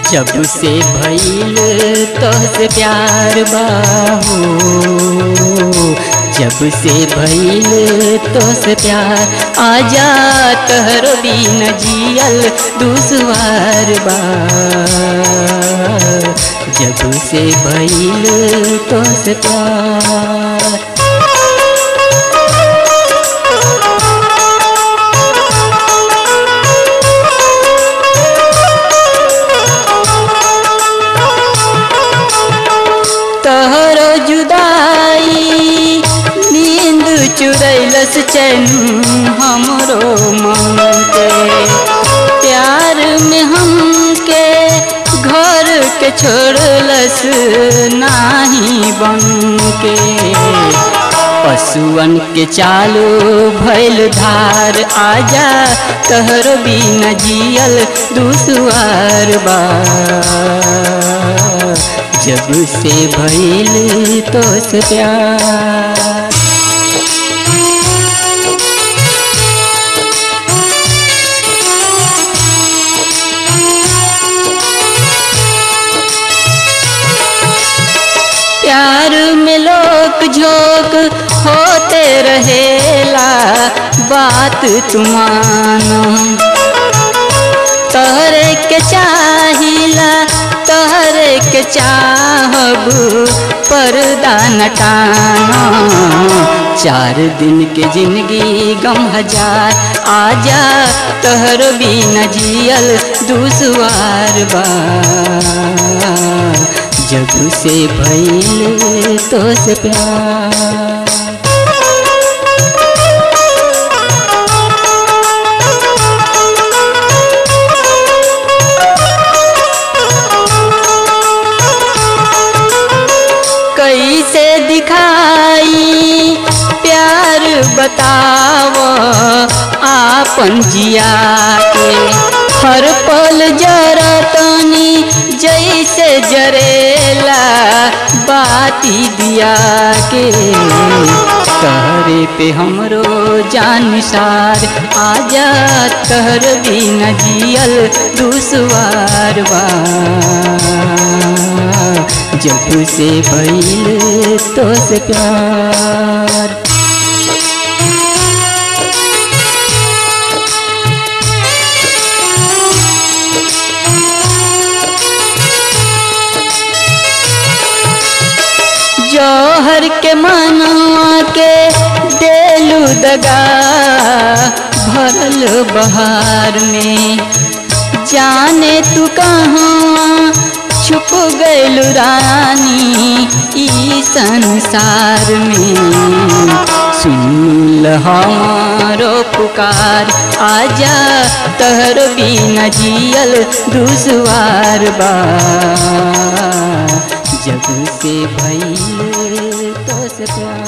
जब से भइल तोहसे प्यार बाहो जब से भइल तोहसे प्यार आजा तहरो बिन जियल दुसवार बा जब से भइल तोहसे प्यार तहरो जुदाई नींद चुरैलस चैन हमरो मन के प्यार में हमके घर के छोड़लस नाही बन के पशुअन के चालू भैल धार आजा तहर बिन जियल दुसवार बा जब से भइल तो से प्यार प्यार में लोक झोंक होते रहेला बात तुमानो तहरे के चाहिला तहरे के चाहब पर्दा नटाना चार दिन के जिंदगी गम हजार आजा तहर बिन जियल दुसवार बा जब से भइल तो से प्यार कैसे दिखाई प्यार बताव आपन जिया के हर पल जरतनी जैसे जरेला बाती दिया के तहरे पे हमरो जान सार आजा तहर बिन जियल दुसवार बा जब से भइल तो से प्यार जौहर के मनवा के देलू दगा भरल बहार में जाने तू कहाँ छुप गैल रानी ई संसार में सुन हमारो पुकार आजा तहर बिन जियल दुसवार बा जब से भइल तो से प्यार